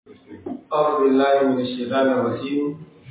أعوذ بالله من الشيطان الرجيم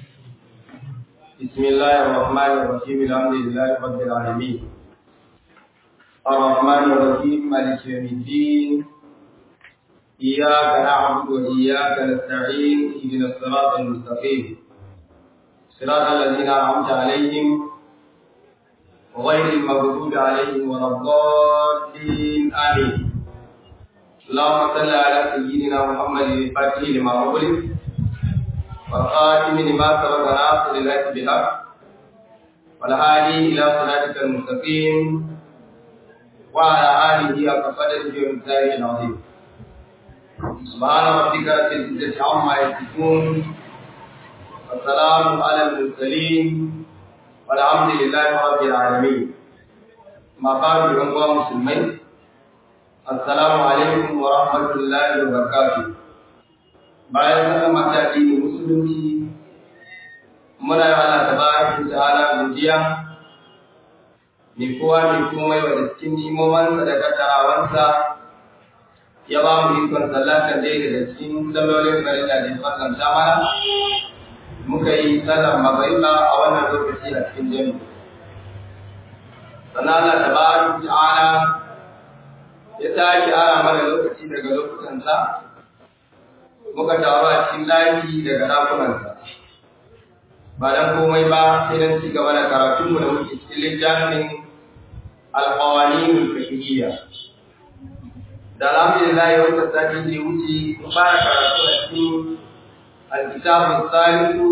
بسم الله الرحمن الرحيم الحمد لله رب العالمين الرحمن الرحيم مالك يوم الدين إياك نعبد وإياك نستعين اهدنا الصراط المستقيم صراط الذين أنعمت عليهم غير المغضوب عليهم ولا الضالين آمين اللهم صل على سيدنا محمد الفاتح لما أغلق والخاتم لما سبق ناصر الحق بالحق والهادي إلى صراطك المستقيم وعلى آله حق قدره ومقداره العظيم سبحان ربك رب العزة عما يصفون والسلام على المرسلين والحمد لله رب العالمين ما قال بأنواع مسلمين Assalamu alaikum wa rahmatullahi wa barakatuh. Bayan saka mata addini musulunci muna yi Allah tabaraka ta'ala godiya ni kowa ni komai wa cikin nimomansa da kaddarawansa ya ba mu ikon sallata dai daga cikin sallolin farilla da ya fasanta mana muka yi sallar magariba a wannan lokaci a cikin jami'a. Sannan Allah tabaraka ta'ala ya sake ara mana lokaci daga lokutansa muka taru a cikin ɗaki daga ɗakunansa ba don komai ba sai don ci gaba da karatunmu da muke cikin littafin alƙawanin fiqhiyya da alhamdulillah ya wata sati da wuce mu fara karatu a cikin alkitabun salisu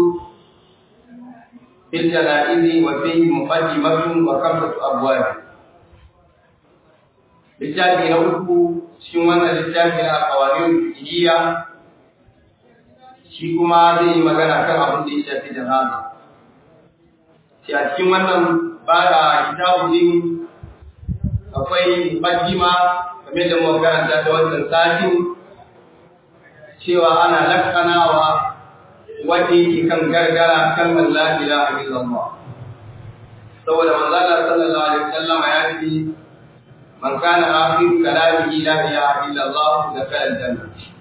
fil janaizi wa fihi muqaddimatun wa khamsatu abwab littafi na uku cikin wannan littafi na kawarin fiqhiyya shi kuma zai yi magana kan abin da ya shafi janaza shi a cikin wannan ba da kitabu din akwai muqaddima game da muka karanta da wannan satin cewa ana lakkanawa wanda yake kan gargara kalmar la ilaha illallah saboda manzo Allah sallallahu alaihi wasallam ya ce من كان آخر كلامه لا إله إلا الله دخل الجنة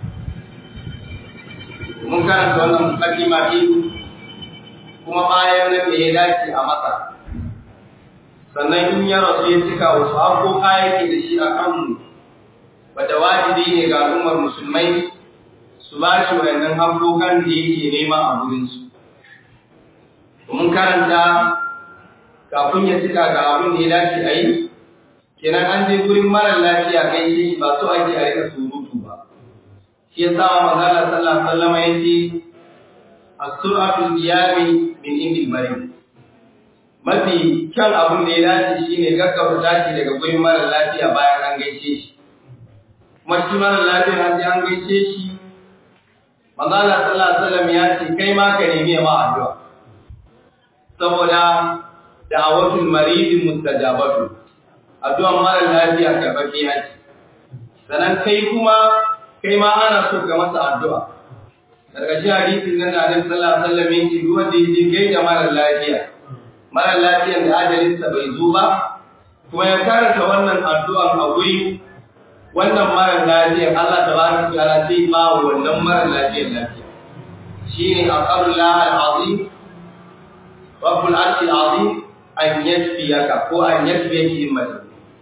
mun karanta wannan mukaddima din kuma bayan nan da ya dace a masa sannan in ya rasu ya cika wasu haƙoƙa yake da shi a kanmu wadda wajibi ne ga al'ummar musulmai su ba shi wayannan haƙoƙan da yake nema a gurinsu mun karanta kafin ya cika ga abin da ya dace a yi kenan an je gurin mara lafiya kai shi ba so ake a rika surutu ba shi ya sa manzo Allah sallallahu alaihi wasallam yace as-sur'atul qiyami min indil marid mafi kyan abun da ya dace shine gaggauta tashi daga gurin mara lafiya bayan an gaishe shi kuma shi mara lafiya an je an gaishe shi manzo Allah sallallahu alaihi wasallam ya ce kai ma ka nemi ma addu'a saboda da'awatul marid mustajabatu addu'an mara lafiya karɓaɓɓiya ce. Sannan kai kuma, kai ma ana so ga masa addu'a. Daga shi hadisin nan da Annabi sallallahu alaihi wasallam yake duk wanda yake gaida mara lafiya. Mara lafiyan da ajalinsa bai zo ba, kuma ya karanta wannan addu'an a guri wannan mara lafiyan Allah tabaraka wa ta'ala sai ba wannan mara lafiyan lafiya. Shine aqallullah al-azim Rabbul arshil azim an yasfiyaka ko an yasfiyaki himmatu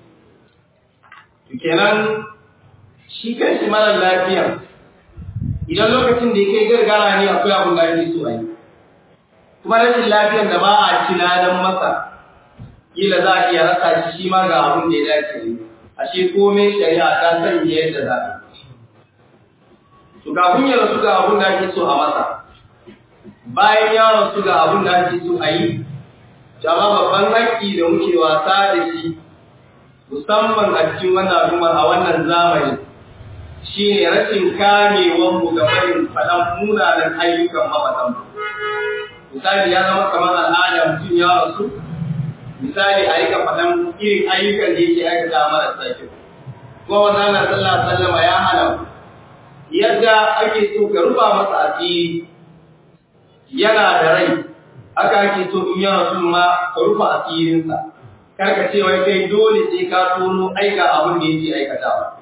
kenan shi kanshi mara lafiya idan lokacin da ya kai gargara ne akwai abin da ake so a yi kuma rashin lafiyan da ba a ci ladan masa kila za a iya rasa shi shi ma ga abin da ya dace ne ashe komai shari'a ta sanya yadda za a to kafin ya rasu ga abin da ake so a masa bayan ya rasu ga abin da ake so a yi jama babban haƙƙi da muke wasa da shi musamman a cikin wannan al'ummar a wannan zamani shine rashin kamewar mu ga barin faɗan munanan ayyukan mabatan misali ya zama kamar al'ada mutum ya rasu misali a rika faɗan irin ayyukan da yake aikata marasa kyau kuma wannan na sallah sallama ya hana yadda ake so ka rufa masa asiri yana da rai haka ake so in ya rasu ma ka rufa asirinsa karka ce wai kai dole sai ka tono aika abin da yake aikatawa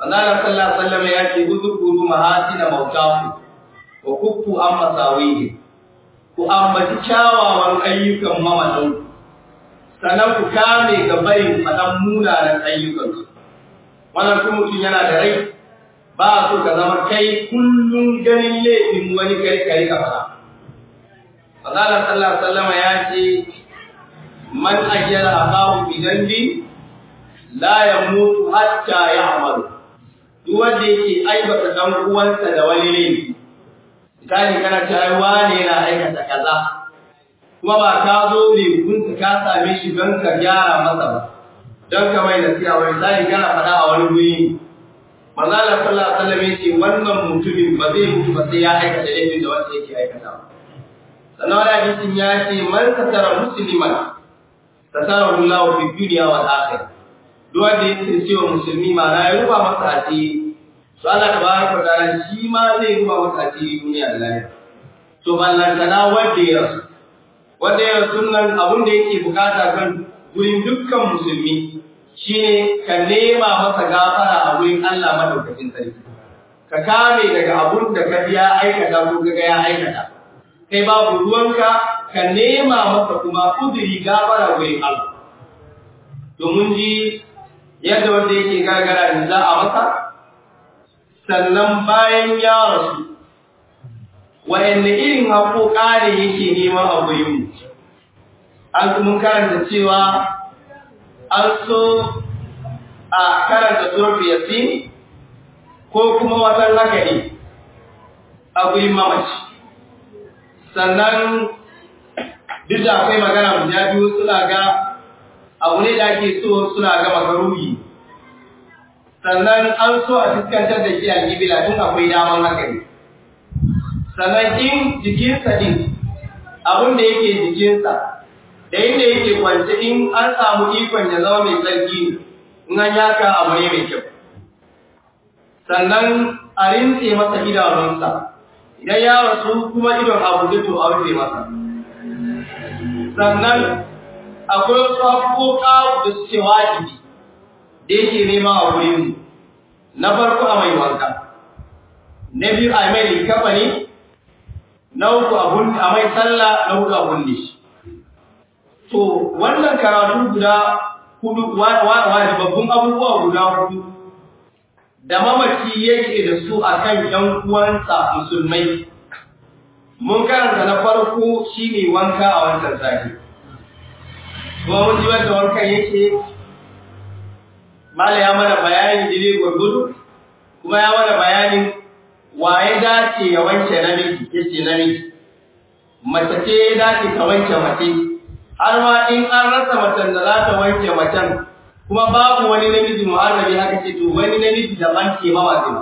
Allah sallallahu alaihi wasallam ya ce uzkuru mahasina mautaku wa kuffu an masawihi ku ambaci kyawawan ayyukan mamatan sannan ku kame ga barin faɗan munanan ayyukansu wannan kuma mutum yana da rai ba so ka zama kai kullum ganin laifin wani kai kai ka fara Allah sallallahu alaihi wasallam ya ce man ajjala akahu bi dhanbi la yamutu hatta ya'malu duk wanda yake aibata dan uwansa da wani laifi misali kana cewa wane yana aikata kaza kuma ba ka zo ne kun ka same shi don ka gyara masa ba don ka mai nasiha ba misali kana faɗa a wani guri manzo Allah sallallahu alaihi wasallam yace wannan mutumin ba zai mutu ba sai ya aikata laifin da wanda yake aikata sannan wani hadisin ya ce man satara musliman satara Allah fi dunya wal akhirah duk wanda yake cewa musulmi ma na ya ruba masa asiri to Allah tabaraka wa ta'ala shi ma zai ruba masa asiri duniya da lahira to ballantana wanda ya rasu wanda ya rasu nan abin da yake bukata kan gurin dukkan musulmi shine ka nema masa gafara a wurin Allah madaukakin sarki ka kame daga abun da ka ya aikata ko kaga ya aikata kai babu ruwanka ka nema masa kuma kudiri gafara wurin Allah to mun ji yadda wanda yake gargara in za a masa sannan bayan ya rasu wayanne irin haƙoƙa ne yake neman a gurinmu an mun karanta cewa an so a karanta surfi yasin ko kuma watan haka ne a gurin mamaci sannan duk da akwai magana guda biyu suna ga abu ne da ake so suna ga makaruhi sannan an so a fuskantar da shi a gibila tun akwai daman haka ne sannan in jikinsa din abin da yake jikinsa da inda yake kwance in an samu ikon ya zama mai tsarki in an yaka abu ne mai kyau sannan a rintse masa idanunsa idan ya rasu kuma idon abu da to a rufe masa sannan akwai wasu haƙoƙa da suke wajibi da yake nema a wurin na farko a mai wanka na biyu a mai likafa ne na uku a mai sallah na hudu a bunne shi to wannan karatu guda hudu wajibabbun abubuwa guda hudu da mamaci yake da su akan yan uwansa musulmai mun karanta na farko shine wanka a wancan sati kuma mun ji wanda wankan yake mala ya mana bayanin jini gurgudu kuma ya mana bayanin waye dace ya wanke namiji yace namiji mace ce ya dace ta wanke mace har ma in an rasa macen da za ta wanke macen kuma babu wani namiji muharrabi haka ce to wani namiji daban ke mawazin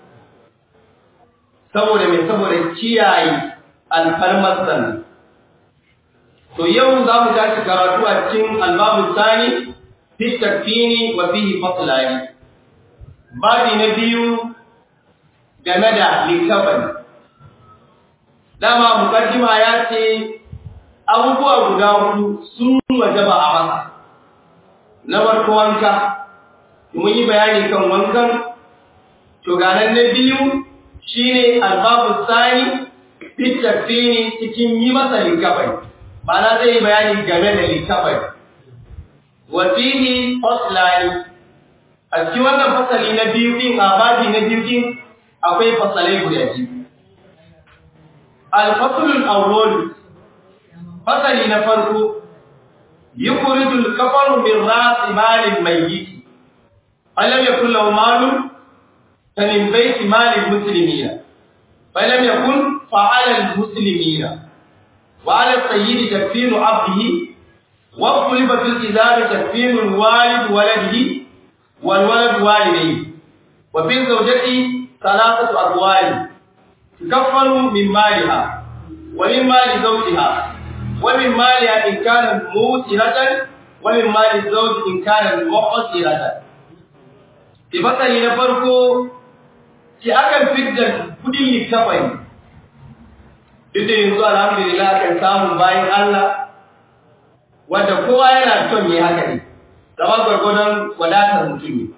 saboda mai saboda kiyaye alfarmar sannan to yau za mu tashi karatu a cikin albabu sani fi takfini wa fihi faslani babi na biyu game da likafani dama mukaddima ya ce abubuwa guda hudu sun wajaba a masa na farko wanka mun yi bayani kan wankan to ganan na biyu shine albabu sani fi takfini cikin yi masa likafani Bana zai yi bayani game da littafai. Wasihi faslani. A cikin wannan fasali na biyu din a babi na biyu din akwai fasalai guda biyu. Al-faslul awwal. Fasali na farko yukhrijul kafaru min ra'si malil mayyit. Alam yakul lahu malun min bayti malil muslimina. Falam yakun fa'ala al-muslimina. وعلى السيد تكفين عبده واختلف في الإزار تكفين الوالد ولده والولد والديه وفي الزوجة ثلاثة أقوال تكفل من مالها ومن مال زوجها ومن مالها إن كانت موسرة ومن مال الزوج إن كانت مقصرة في فصل نفرقه في أكل فدر كل الكفين duk da yanzu alhamdulillah kan samun bayan Allah wanda kowa yana son yi haka ne zama gwargwadon wadatar mutum ne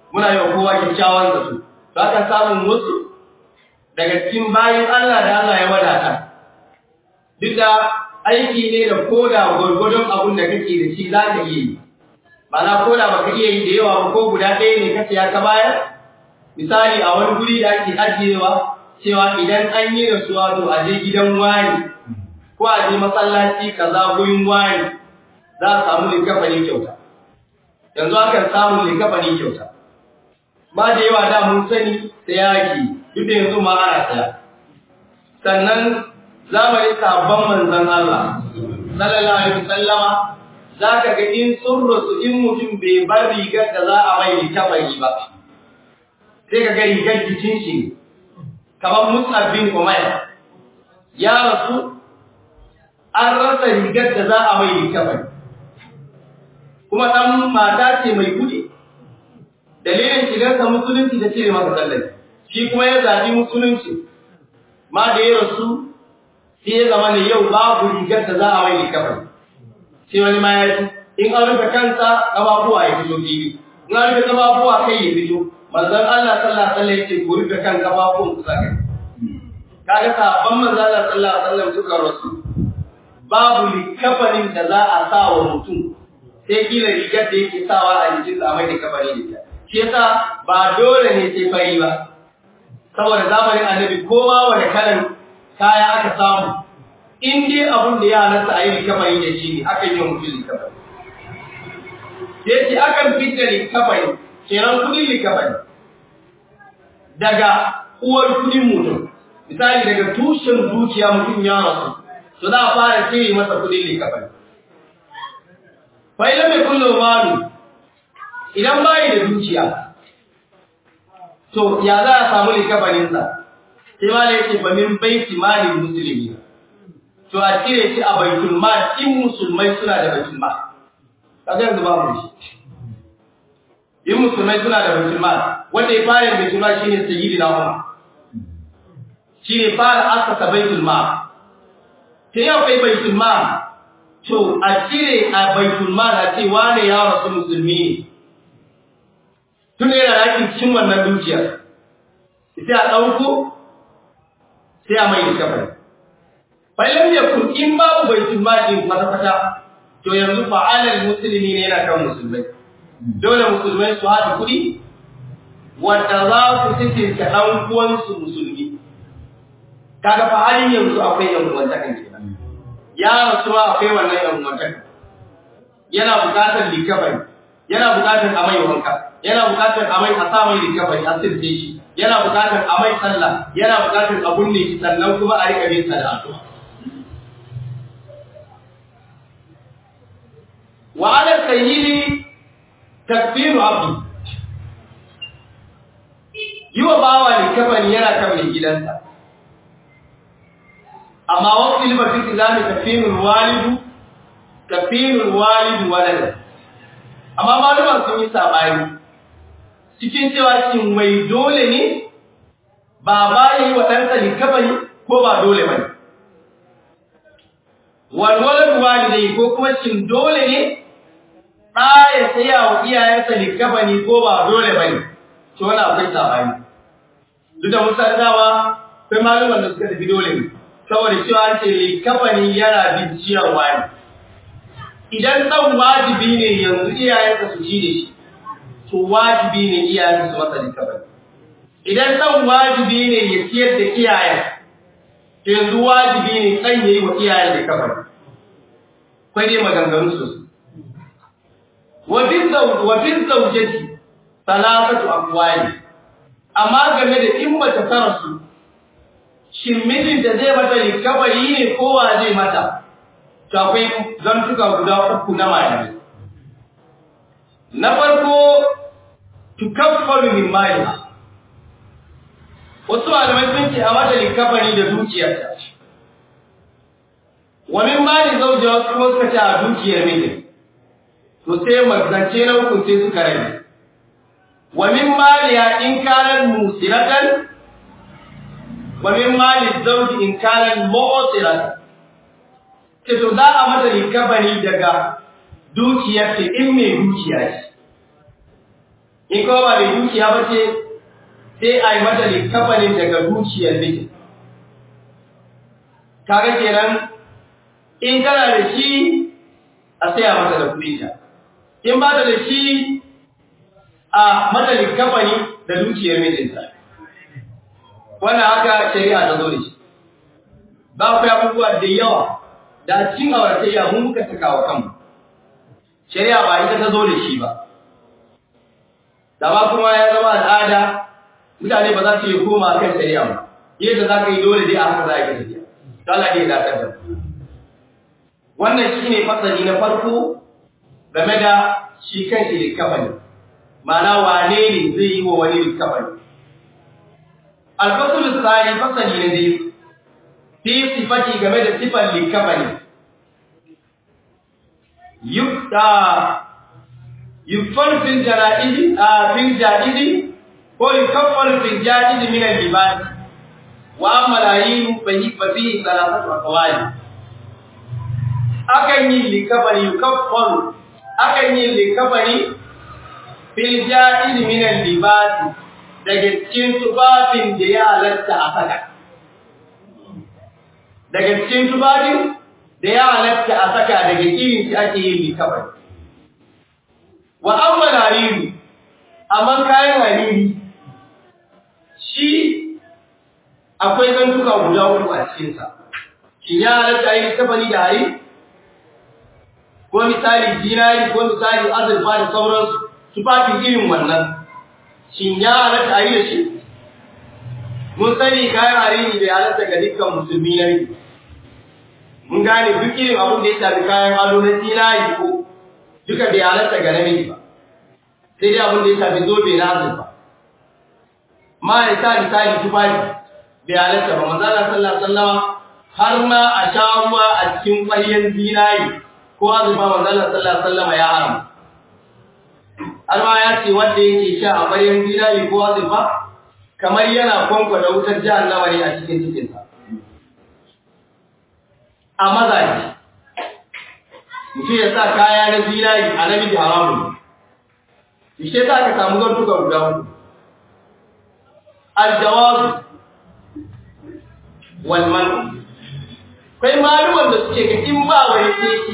muna yi wa kowa kyakkyawan zato za ka samun wasu daga cikin bayan Allah da Allah ya wadata duk da aiki ne da koda gwargwadon abin da kake da shi za ka iya yi ba na koda ba ka iya yi da yawa ba ko guda ɗaya ne kace ya ka bayar misali a wani guri da ake ajiyewa cewa idan an yi rasuwa to a je gidan wani ko a je masallaci kaza gurin wani za a samu likafani kyauta yanzu akan samu likafani kyauta ba da yawa da mun sani sai yaki duk da yanzu ma ana saya sannan zamanin sabon manzon Allah sallallahu alaihi wasallama zaka ga in sun rasu in mutum bai bar rigar da za a mai likafani ba sai ka ga rigar jikin shi kamar Mus'ab bin Umayr ya rasu an rasa rigar da za a mai likafani kuma dan mata ce mai kudi dalilin shigarsa musulunci da cire masa sallah shi kuma ya zabi musulunci ma da ya rasu sai ya zama ne yau babu rigar da za a mai likafani sai wani ma ya ci in an rufe kansa ƙafafuwa ya fito fili in an rufe ƙafafuwa kai ya fito manzon Allah sallallahu alaihi wasallam yace ku rufe kan ƙafafuwan ku saka kaga sabon manzon Allah sallallahu alaihi wasallam suka rasu babu likafanin da za a sa wa mutum sai kila rigar da yake sawa a jikin sa mai likafani da ita shi yasa ba dole ne sai fari ba saboda zamanin annabi kowa wani kalan kaya aka samu in dai abun da ya halatta a yi likafani da shi ne akan yi mutum likafani sai ce akan fita likafani kenan kudin likafani daga uwar kudin mutum misali daga tushen dukiya mutum ya rasu to za a fara cire masa kudin likafani fa'ilan mai kullum malu idan bayi da dukiya to ya za a samu likafaninsa sai ma da yake ba min baiti malin musulmi to a cire shi a baitul mal in musulmai suna da baitul mal kaga yanzu ba mu shi in musulmai suna da baitul mal wanda ya fara baitul mal shine sayyidina Umar shine fara asasa baitul mal sai ya kai baitul mal to a cire a baitul mal a ce wane ya rasu musulmi ne tun yana rakin cikin wannan dukiyar sai a ɗauko sai a mai kafai fa'ilam yakun in babu baitul mal din kwata-kwata to yanzu fa'alal musulmi ne yana kan musulmai dole musulmai su haɗa kuɗi wanda za su cikin ta ɗan uwansu musulmi kaga fa halin yanzu akwai yan uwantakan kenan ya rasu ma akwai wannan yan uwantakan yana buƙatar likafani yana buƙatar a mai wanka yana buƙatar a mai a sa mai likafani a sirce shi yana buƙatar a mai sallah yana buƙatar a bunne shi sannan kuma a riƙa bin sa da addu'a wa ala sayyidi takfiru abdi yiwa bawa likafani yana kan mai gidansa amma wakil ba fi islami kafirul walidu kafirul walidu walada amma malama sun yi sabani cikin cewa shin mai dole ne baba yayi wa ɗansa likafani ko ba dole bane wal walad walidai ko kuma shin dole ne ɗa ya saya wa iyayensa likafani ko ba dole bane to wannan akwai sabani duk da musa dama akwai malaman da suka tafi dole ne saboda cewa an ce likafani yana bin ciyarwa ne idan ɗan wajibi ne yanzu iyayensa su ci da shi to wajibi ne iyayensa su masa likafani idan ɗan wajibi ne ya ciyar da iyayen to yanzu wajibi ne ɗan ya yi wa iyayen likafani kwai dai maganganu sosai wafin zaujeti salatatu akwai amma game da in mace ta rasu shin mijinta zai mata likabari ne kowa zai mata to akwai zantuka guda uku na malami na farko tukaffaru min mali wasu malamai sun ce a mata likabari da dukiyarta wa min mali zaujewa wasu kuma suka ce a dukiyar mijin to sai magance na uku sai suka rage wa min maliya in kanat musiratan wa min mali zawji in kanat mu'siratan ce to za a mata likabani daga dukiyar ta in mai dukiya ce in kuma ba mai dukiya ba ce sai a yi mata likafanin daga dukiyar mijin kaga kenan in kana da shi a saya mata da kuɗinta in ba ta da shi a mata likafani da dukiyar mijinta wannan haka shari'a ta zo da shi ba ku abubuwa da yawa da cin auratayya mun muka saka wa kanmu shari'a ba ita ta zo da shi ba da ba kuma ya zama al'ada mutane ba za su yi koma kan shari'a ba yadda za ka yi dole dai a haka za ka tafiya to Allah ne ya dakar da wannan shine fasali na farko game da shi kan shi likafani ma'ana wane ne zai yi wa wani likafani alfasul tsari fasali na biyu fi sifati game da sifan likafani yukta yukfar fil jara'idi a fil ja'idi ko yukaffar fil ja'idi min al-libas wa malayin fahi fahi salatatu aqwali akan yi likafani yukaffar akan yi likafani fil ja'idi min al-libas daga cikin tufafin da ya halatta a saka daga cikin tufafin da ya halatta a saka daga irin shi ake yin likafani wa amma hariri amma kayan hariri shi akwai zantuka guda uku a cikinsa shi ya halatta yi tafani da hari ko misali dinari ko misali azurfa da sauransu tufafin irin wannan shi ya halatta yi da shi mun sani kayan hariri bai halatta ga dukkan musulmi na mun gane duk irin abin da ya shafi kayan ado na dinari ko duka bai halatta ga namiji ba sai dai abin da ya shafi zobe na azurfa ma ya sa misali tufafi bai halatta ba manzala sallallahu alaihi wasallama har ma a sha ruwa a cikin ƙwaryen zinari ko azurfa manzala sallallahu alaihi wasallama ya haram har ma ya ce wanda yake sha a ƙwaryen zinari ko azurfa kamar yana kwankwada wutar jahannama ne a cikin cikinsa a mazaje mutum ya sa kaya na zinari a namiji haramun ishe za ka samu zartuka guda hudu aljawazu walman kai maluman da suke ga in ba wani teki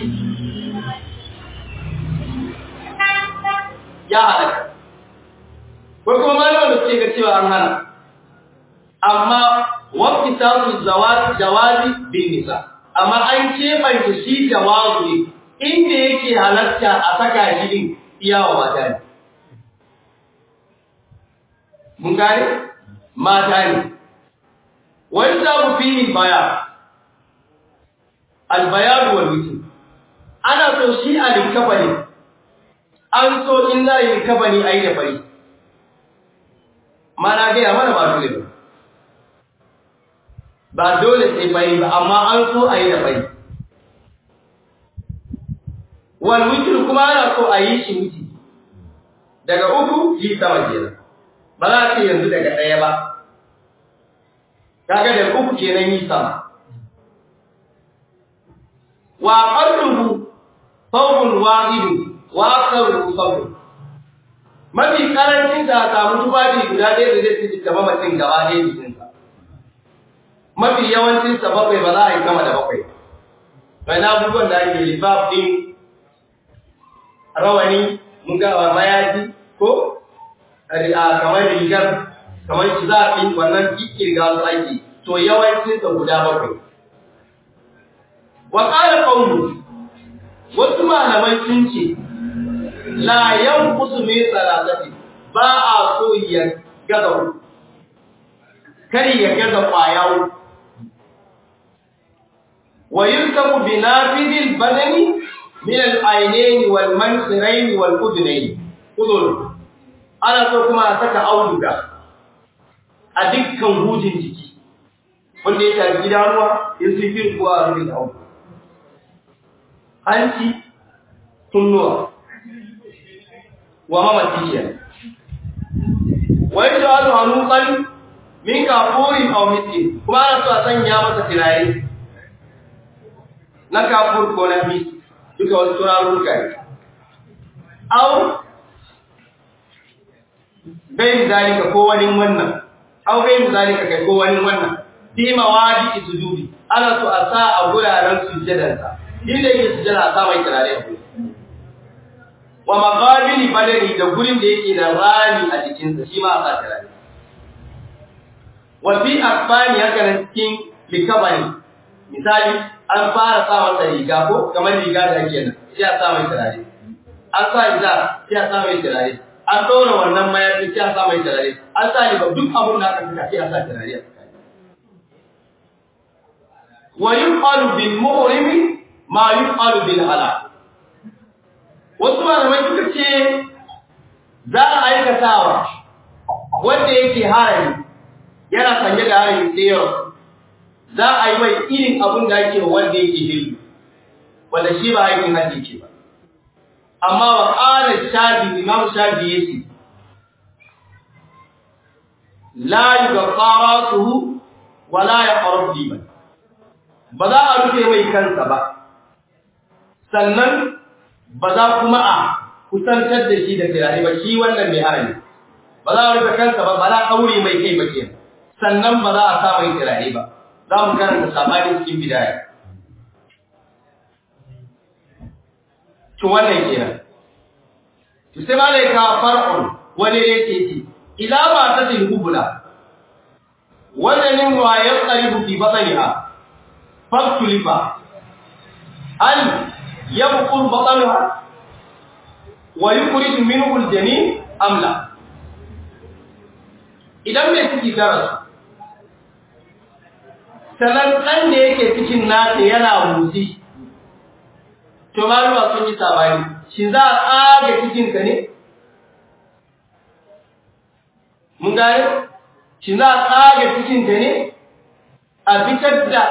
ya halaka kai kuma maluman da suke ga cewa an hana amma wafi samun jawazi bin nisa amma an keɓance shi jawazu ne inda yake halatta a saka shi din iyawa mata ne. Mun gane? Mata ne. Wani samu filin baya, albayar wal wuce. Ana so shi a linkafa ne, an so in za a yi linkafa ne a yi da fari. Mana gaya mana ba dole ba. Ba dole sai fari ba, amma an so a yi da fari. wal witr kuma ana so a yi shi wuce daga uku yi sama kenan ba za a ce yanzu daga ɗaya ba kaga da uku kenan yi sama wa qalluhu thawbun wahid wa aktharuhu thawbun mafi karancin da samu tufafi guda ɗaya da zai fi gaba mutum gaba ɗaya jikinsa mafi yawancin sa bakwai ba za a yi kama da bakwai bai na abubuwan da ake lifaf din rawani mun ga mayaji ko kamar rigar kamar zaɓi wannan kikirga su ake to yawancin sa guda bakwai wa qala qawlu wasu malamai sun ce la yanqusu min salatati ba a so ya gaza kar ya gaza kwayawo wa yunkabu bi nafidil badani min al-aynayn wal mansirayn wal udnayn udul ana so kuma a saka auduga a dukkan hujin jiki wanda ya tafi idanuwa in sun fi kuwa a rubin auduga hanci tunnuwa wa mamaci ke wai da alu hanukan min kafurin aw miskin kuma ana so a sanya masa turare na kafur ko na mis duka wasu turarurruka ne aw gai zalika ko wani wannan au gai zalika kai ko wani wannan fi mawadi sujudi ana so a sa a guraren sujjadansa inda yake sujjada a sa mai kirare a gurin wa maqabili badani da gurin da yake da rami a jikinsa shi ma a sa kirare wa fi asfani haka nan cikin likabani misali an fara sa masa riga ko kamar riga da ake nan sai a sa mai turare an sa riga sai a sa mai turare an ɗora wannan mayafi sai a sa mai turare an sa riga duk abun da aka fita sai a sa turare wa yuqalu bil muhrimi ma yuqalu bil halal wasu malamai suka ce za a aikatawa wanda yake harami yana sanye da harami sai yau za a yi mai irin abin da ake wanda yake hillu wanda shi ba aikin hajji ce ba amma wa qala shafi imam shafi yace la yuqaratuhu wa la yaqrab diban ba za a rufe mai kansa ba sannan ba za kuma a kusantar da shi da turare ba shi wannan mai harami ba za a rufe kansa ba ba za a aure mai kai ba kenan sannan ba za a sa mai turare ba za mu karanta sabani cikin bidaya to wannan kenan to sai malaika far'un wani ne ke ce ila ma ta til hubula wannan wa ya qaribu fi batniha faktulifa al yabqul batnaha wa yukhrij minhu al-janin am la idan mai ciki ta rasu sannan ɗan da yake cikin nata yana motsi to maluwa sun yi sabani shi za a tsaga cikinka ne mun gane shi za a tsaga cikinka ne a fitar da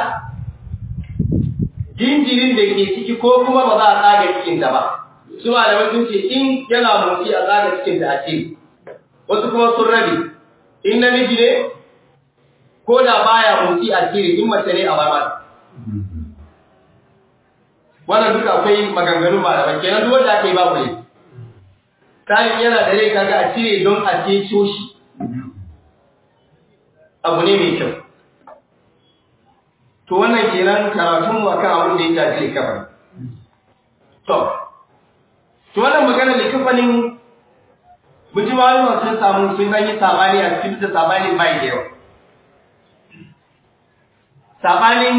jinjirin da ke ciki ko kuma ba za a tsaga cikinta ba su malamai sun ce in yana motsi a tsaga cikinta a ce wasu kuma sun rabe in namiji ne ko da baya motsi a cire in mace ne a bar mata wannan duka akwai maganganu malamai kenan duk wanda aka yi babu ne kayan yana da rai kaga a cire don a ceto shi abu ne mai kyau to wannan kenan karatun mu akan abin da ya shafi likafani to to wannan magana likafanin mutum malama sun samu sun dan yi sabani a cikin da sabani bai da yawa sabanin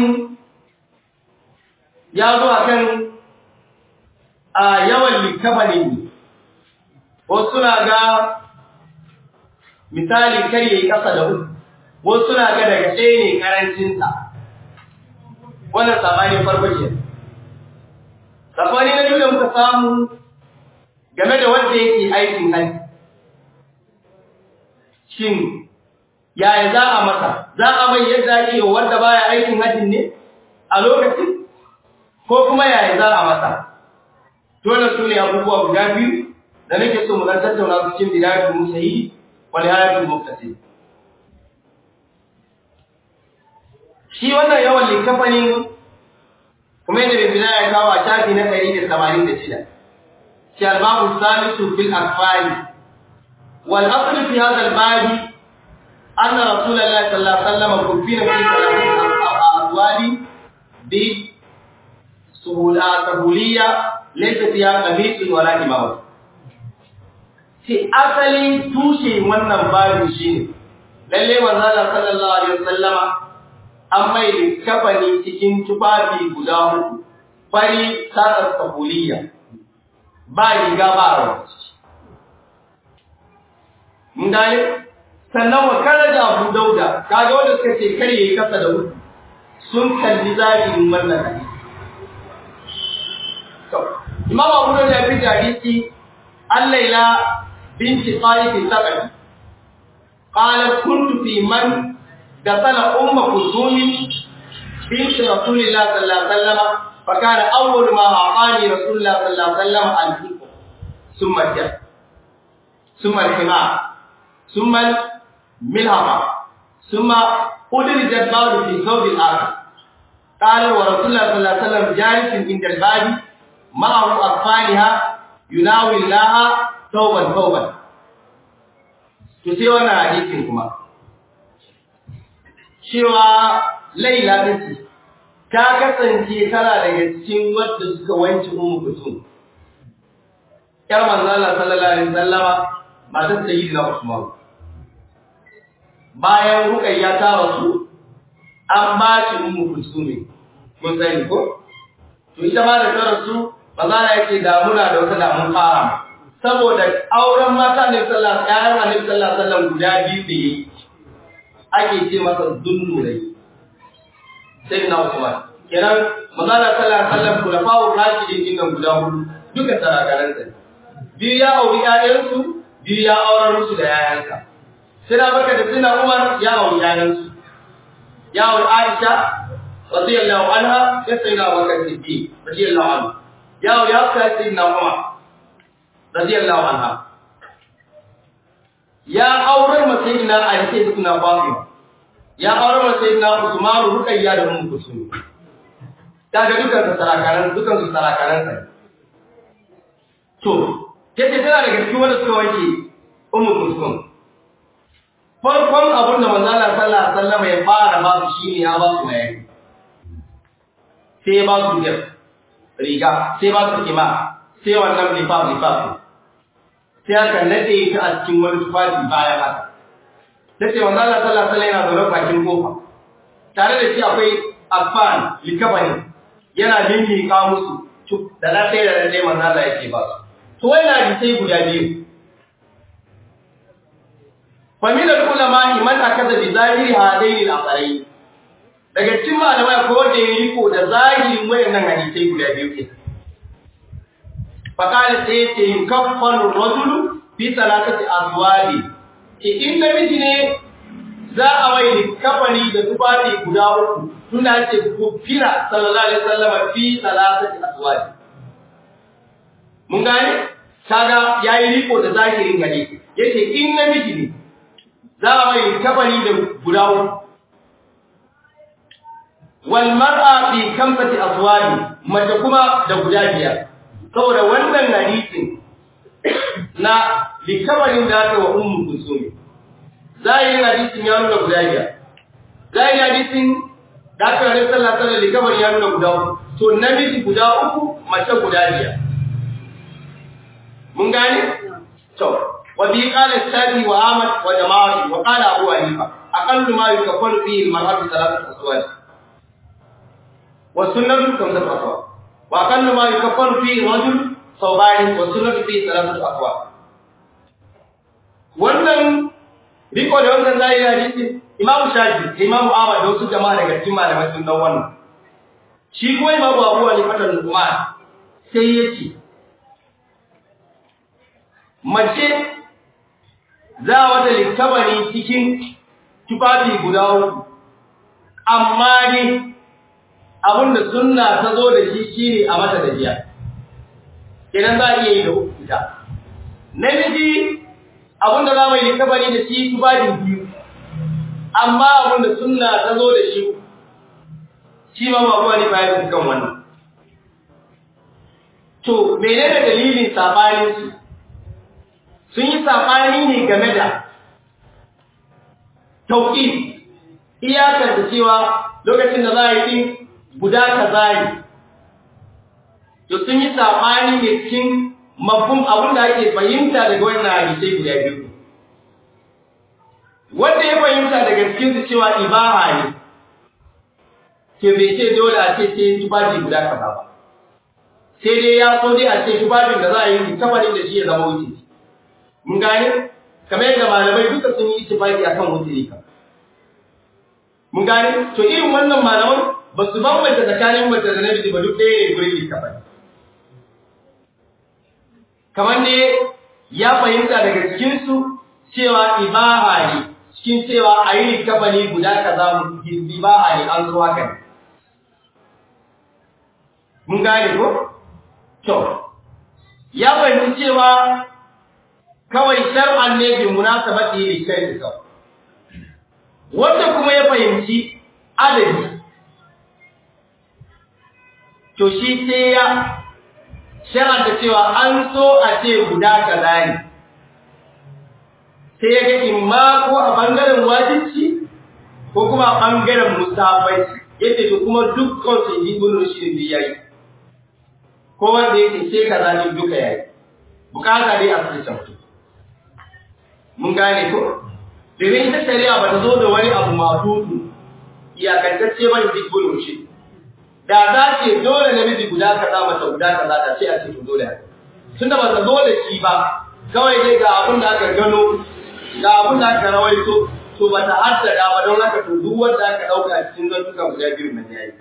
ya zo akan a yawan likafanin wasu suna ga misali kar yayi kasa da uku wasu suna ga daga ɗaya ne karancinsa wannan sabanin farko ke sabani na biyu da muka samu game da wanda yake aikin hajji shin yaya za a masa za a mai yadda ake wa wanda baya aikin hajjin ne a lokacin ko kuma yaya za a masa dole su ne abubuwa guda biyu da nake so mu dan tattauna su cikin bidayatul musayi wa nihayatul muqtasid shi wannan yawan likafanin kuma yadda bai bidaya ya kawo a shafi na 186 shi al-babu salisu fil akfari wal asl fi hadha al-babi أن رسول الله صلى الله عليه وسلم كفين في ثلاثة أزواج بسهولية ليس فيها قميص ولا إمامة في أصل توشي wannan babin shine lalle manzo Allah sallallahu alaihi wasallama an mai likafani cikin tufafi guda uku fari sarar sahuliya ba riga ba rawa mun gane sannan wa karaja Abu Dauda kaga wanda suka ce kar yayi kasa da wuce sun kalli zahirin wannan hadisi to Imam Abu Dauda ya fi hadisi Al-Laila binti Talib Saqafi qalat kuntu fi man dasala umma Kulthum bint Rasulillah sallallahu alaihi wasallam فكان أول ما أعطاني رسول الله صلى الله عليه وسلم الحكم ثم الجد ثم الحمار ثم ملهمة ثم أدرج الباب في ثوب الآخر قال ورسول الله صلى الله عليه وسلم جالس عند الباب معه أطفالها يناول لها ثوبا ثوبا to sai wannan hadisin kuma cewa laila ɗinci ta kasance tana daga cikin wadda suka wanke umu kusum yar manzo Allah sallallahu alaihi wasallama matar sayyidina Usman bayan Ruqayya ta rasu an ba shi umu kusum kun sani ko to ita ma da ta rasu manzo Allah yake da muna da wata damun fara saboda auren mata ne sallallahu alaihi wasallam sallallahu alaihi wasallam guda biyu da yi ake ce masa dunnurai sai na Usman kenan manzala sallallahu alaihi wasallam kula fawo rashidin din nan guda hudu duka sarakaran sa biyu ya auri ƴaƴansu biyu ya aurar musu da yayansa sai na baka da sina Umar ya auri ƴaƴansu ya auri Aisha radiyallahu anha ya sai na Bakar Siddiq radiyallahu anhu ya auri Hafsa sai na Umar radiyallahu anha ya aurar masayidina Ali sai suna Fatima ya aurar masayidina Usman Ruqayya da Ummu Kulsum kaga dukan su sarakaran dukan su sarakaran sai to kace tana daga cikin wanda suka wanke Ummu Kulsum farkon abin da manzo Allah sallallahu alaihi wasallam ya fara ba su shine ya ba su mai sai ba su riga sai ba su kima sai wannan lifaf lifaf sai aka nade ta a cikin wani tufafi bayan haka tace manzo Allah sallallahu alaihi wasallam yana zaune bakin kofa tare da shi akwai afan likabani yana lillika musu da na sai da dai manzo Allah yake ba su to wai na sai guda biyu fa min al-ulama man akaza bi zahiri hadaini al-asarai daga cikin malamai ko da yi riko da zahirin wayannan hadisai guda biyu ke fakali sai ce yukaffaru rajulu fi salatati azwaji ke in namiji ne za a mai kafani da tufafi guda uku tuna ce kufira sallallahu alaihi wasallam fi salatati azwaji mun gane kaga yayi riko da zahirin hadisi yace in namiji ne za a mai kafani da guda uku wal mar'a fi kamsati azwaji mace kuma da guda biyar saboda wannan hadisin na likabarin da aka wa ummu kusumi zahirin hadisin ya nuna guda biyar zahirin hadisin da aka wani sallah sallah likabarin ya nuna guda uku to namiji guda uku mace guda biyar mun gane to wa bi qala shafi wa ahmad wa jama'ati wa qala abu hanifa aqallu ma yukaffaru fihi al-mar'atu thalathatu aswad wa sunnatu kamsatu aswad وأقل ما يكفر فيه رجل ثوبان والسنة فيه ثلاثة أقوال wannan riko da wannan zai yi hadisi Imam Shafi Imam Ahmad da wasu jama'a daga cikin malamai sun dan wannan shi kuma Imam Abu Hanifa da Nu'man sai yace mace za wata likabari cikin tufafi guda uku amma ne abinda sunna ta zo da shi shine a mata da jiya idan za a iya yi da uku ita namiji abinda za mu yi kabari da shi tubadin biyu amma abinda sunna ta zo da shi shi ma ba wani bayan kan wannan to menene dalilin sabanin su sun yi sabani ne game da tauqif iyakar da cewa lokacin da za a yi din guda kaza ne to sun yi sabani ne cikin mafhum abin da ake fahimta daga wannan hadisai guda biyu wanda ya fahimta daga cikin su cewa ibaha ne ke bai ce dole a ce sai tufafi guda kaza ba sai dai ya so dai a ce tufafin da za a yi kafarin da shi ya zama wuce mun gane kamar yadda malamai duka sun yi ittifaqi akan wuce ka mun gane to irin wannan malaman ba su bambanta tsakanin mace da namiji ba duk ɗaya ne gurin likafani kamar ne ya fahimta daga cikinsu cewa ibaha ne cikin cewa a yi likafani guda kaza ibaha ne an zo haka ne mun gane ko? to ya fahimci cewa kawai shar'an ne bi munasabati li shari'a kawai wanda kuma ya fahimci adadi to shi sai ya sharar da cewa an so a ce guda kaza ne sai ya ga imma ko a bangaren wajibci ko kuma a bangaren musafai yadda to kuma dukkan su yi ibn rushd bi yayi ko wanda yake sai kaza din duka yayi bukata dai a cikin mutum mun gane ko domin ita shari'a ba ta zo da wani abu mafudu iyakantacce ba ji ibn rushd da za ce dole namiji guda kaza mata guda kaza da sai a ce to dole haka tunda ba ta zo da shi ba kawai dai ga abin da aka gano ga abin da aka rawaito to ba ta haddada ba don haka to duk wanda aka dauka cikin zantuka guda biyu nan yayi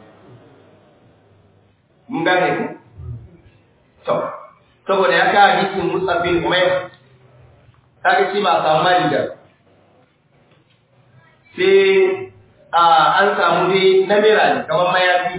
mun gane ku to saboda ya kawo hadisin Musa bin Umayr kaga shi ba samu mali da sai a an samu dai namira ne kamar mayafi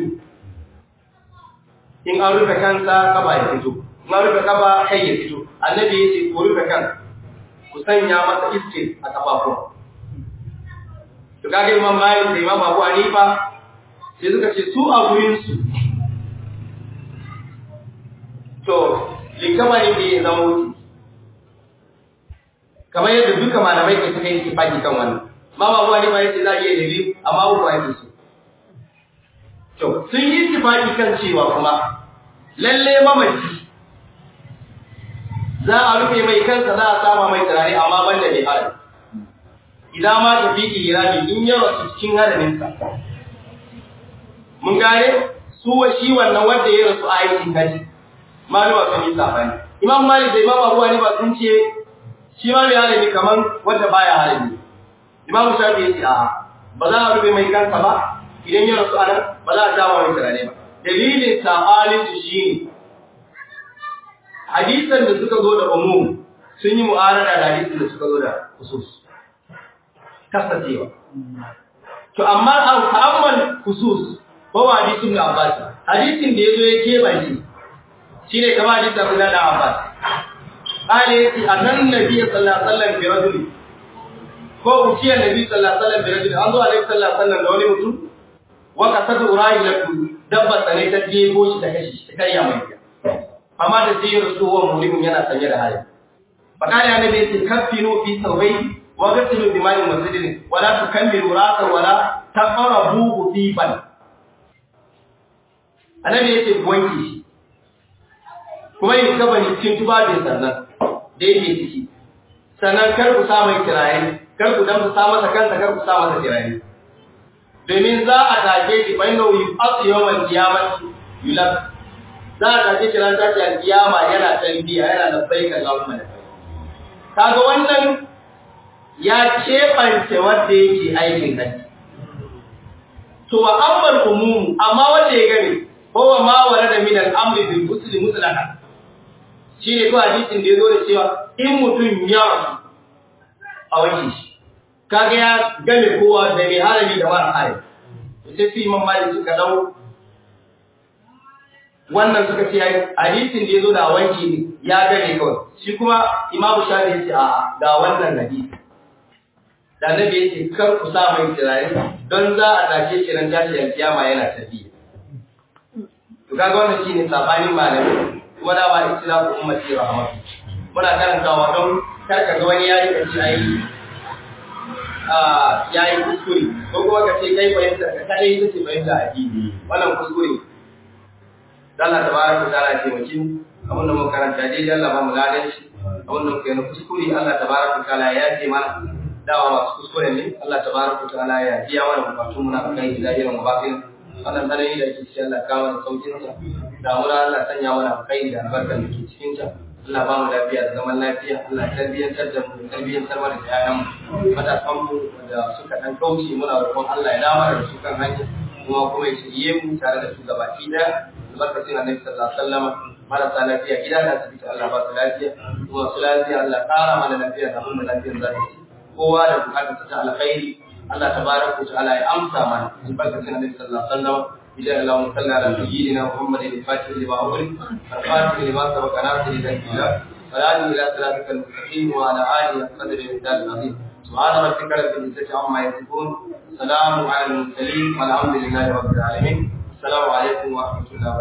in an rufe kansa kaba ya fito in an rufe kaba kai ya fito annabi ya ce ku rufe kan ku sanya masa iske a kafafuwa to kaga imam malik da imam abu hanifa sai suka ce su a gurin su to likama ne bai zama wuce kamar yadda duka malamai ke suka yi baki kan wannan mama abu hanifa ya ce za a iya da biyu amma uku ake so to sun yi tifaki kan cewa kuma lalle mamaci za a rufe mai kansa za a sama mai turare amma banda mai harami idan ma tafi irami in ya rasu cikin haraminsa mun gane su wa shi wannan wanda ya rasu a aikin haji maluwa sun yi sabani imam malik da imam abu hanifa sun ce shi ma mai harami kamar wanda baya harami imam shafi ya ce a ba za a rufe mai kansa ba idan ya rasu anan ba za a sama mai turare ba dalilin sabalin su shine hadisan da suka zo da umum sun yi mu'arada da hadisan da suka zo da khusus kasancewa to amma an fa'amman khusus ko hadisin da Abbas hadisin da yazo ya kebace shine kamar hadisin Abdullah da Abbas qala yati annan nabiy sallallahu alaihi wasallam bi rajuli ko uciya nabi sallallahu alaihi wasallam bi rajuli an zo alaihi sallallahu alaihi wasallam da wani mutum wa kasatu urayi latu dabba tsane ta jebo shi ta kashi ta karya mai amma da sai rasuwa mulimin yana sanye da hali fakali annabi yace kaffinu fi sawbai wa ghsilu bi ma'in masjidin wa la tukammilu ra'sa wa la taqrabu tiban annabi yace ku wanke shi kuma yin kaba ni cikin tubabin sannan da yake ciki sannan kar ku sa mai kiraye kar ku dan sa masa kansa kar ku sa masa kiraye domin za a take shi bainahu yu'ati yawmal qiyamati yulab za a tafi kiran tashi alkiyama yana talbiya yana labbaik Allahumma labbaik kaga wannan ya kebance wanda yake aikin haji to wa ammal umum amma wanda ya gani huwa ma warada min al-amri bil muslim mutlaqan shine ko hadisin da yazo da cewa in mutum ya a wanke shi kaga ya game kowa da mai harami da mara harami sai fi imam malik suka dau wannan suka ce yayi hadisin da yazo da wanki ne ya gane kawai shi kuma imamu shafi ya ce a ga wannan hadisi da nabi ya ce kar ku sa mai turare don za a tashe shi ran tashi alkiyama yana tafi to kaga wannan shine sabanin malami kuma da ba islamu ummati rahmatu muna karantawa don kar ka ga wani yayi kace ai a yayi kuskure ko kuma ka ce kai fahimta ka kai ita ce fahimta addini wannan kuskure Allah tabaraka ta'ala ya taimake mu abin da muka karanta dai Allah ba mu ladan shi abin da muka yi na kuskure Allah tabaraka ta'ala ya ce mana dawa masu kuskure ne Allah tabaraka ta'ala ya biya mana bukatun mu na kai da irin bakin wannan tsanani da ke cikin Allah kawo da saukin sa damuna Allah sanya mana kai da albarkar da ke cikin ta Allah ba mu lafiya da zaman lafiya Allah tarbiyyantar da mu tarbiyyantar mana da yayan mu matasan mu da suka dan kauce muna roƙon Allah ya dawo da su kan hanya kuma kuma ya shirye mu tare da su gabaki daya albarkacin annabi sallallahu alaihi wasallam marasa lafiya gida da asibiti Allah ba su lafiya kuma su lafiya Allah ƙara mana lafiya da mun lafiyar zaki kowa da bukatar ta alkhairi Allah tabaraka wa ta'ala ya amsa mana albarkacin annabi sallallahu alaihi wasallam إذا اللهم صل على سيدنا محمد الفاتح لما أغلق الفاتح لما سبق ناصر إلى الكتاب والآن إلى صراطك المستقيم وعلى آله قدر الإنسان العظيم سبحان ربك رب العزة عما يصفون سلام على المرسلين والحمد لله رب العالمين السلام عليكم ورحمة الله وبركاته